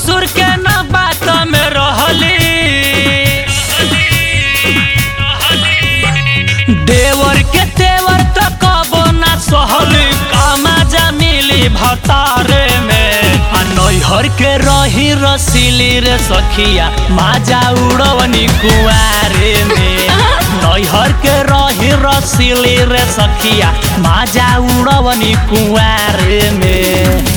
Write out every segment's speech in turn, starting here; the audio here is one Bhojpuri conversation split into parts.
ससुर के न बात में रहली देवर के तेवर त कबो ना सहली कामा जमीली भतारे में आ नैहर के रही रसीली रे सखिया माजा उड़वनी कुआरे में नैहर के रही रसीली रे सखिया माजा उड़वनी कुआरे में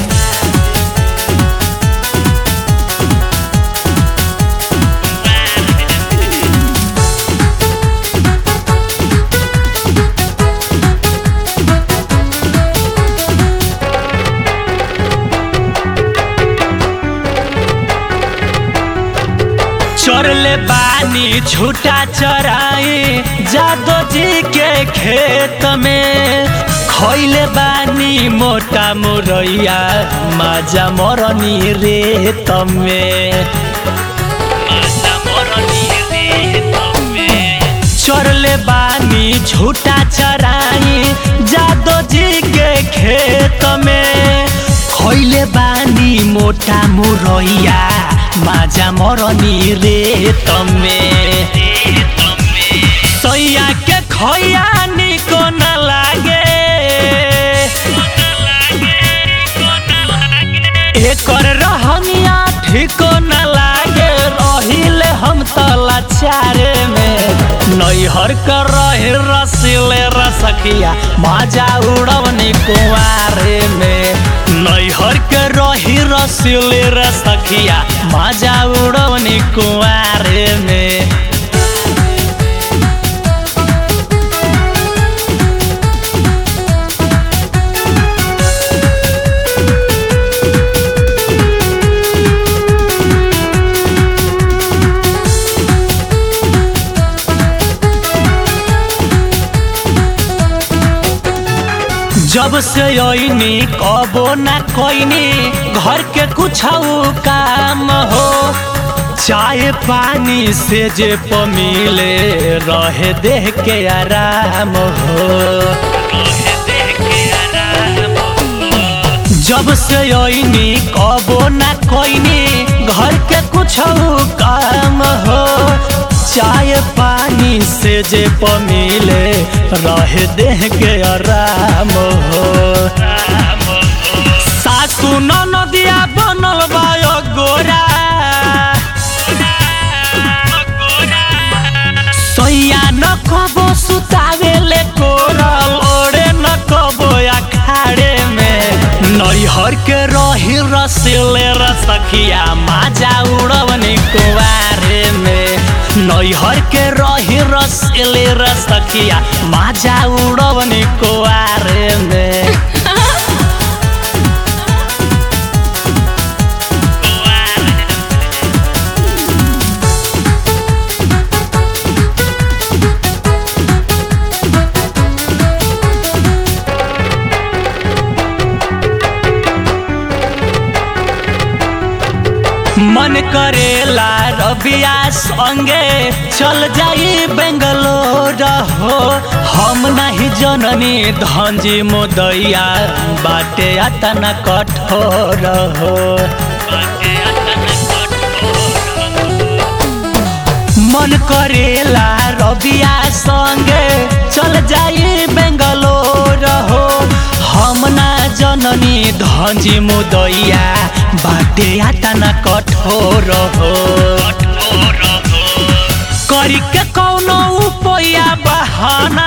चरले बानी छूटा चराई जादो जी के खेत में खैले बानी मोटा मुरैया माजा मरनी रेत में माजा मरनी रेत में चरले बानी छूटा चराई जादो जी के खेत में खैले बानी मोटा मुरैया माजा मरनी रे तमे सैया के खैया निको न लागे एकर रहनिया ठीको न लागे रहिले हम तला चारे में नैहर कर रहे रसिले रसखिया माजा उड़वनी कुआरे में नैहर के रही रसिले रसखिया माजा उड़वनी कुआरे में जब से अइनी कबो ना कोइनी घर के कुछ काम हो चाय पानी से जे पमिले रहे देह के आराम हो जब से अइनी कबो ना कोइनी घर के कुछ काम हो चाय पानी से जे पमिले रहे देह के आराम हो सासु नदिया बनल बायो गोरा सैया न कबो सुतावे ले कोरल ओरे न कबो अखाड़े में नैहर के रही रसिले रसखिया माजा उड़वनी कुआरे में नैहर के रही रसिले रसखिया माजा उड़वनी कुआरे में मन करेला रबिया संगे चल जाई बेंगलोर हो हम नहीं जननी धंजी मोदैया बाटे अतना कठोर हो मन करेला रबिया संगे चल जाई बेंगलोर हो हम ना जननी धंजी मुदैया बाटे आतना कठोर हो करी के कौनो उपाया बहाना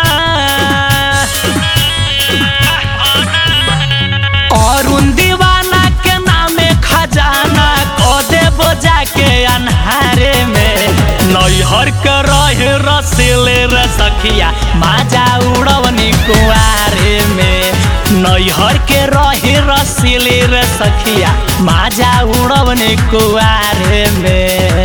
अरुण दीवाना के नामे खजाना को देबो जाके अन्हारे में नैहर के रहे रसिले रे सखिया माजा उड़वनी कुआरे में नैहर के रहे रसिले रे सखिया माजा उड़वनी कुआरे में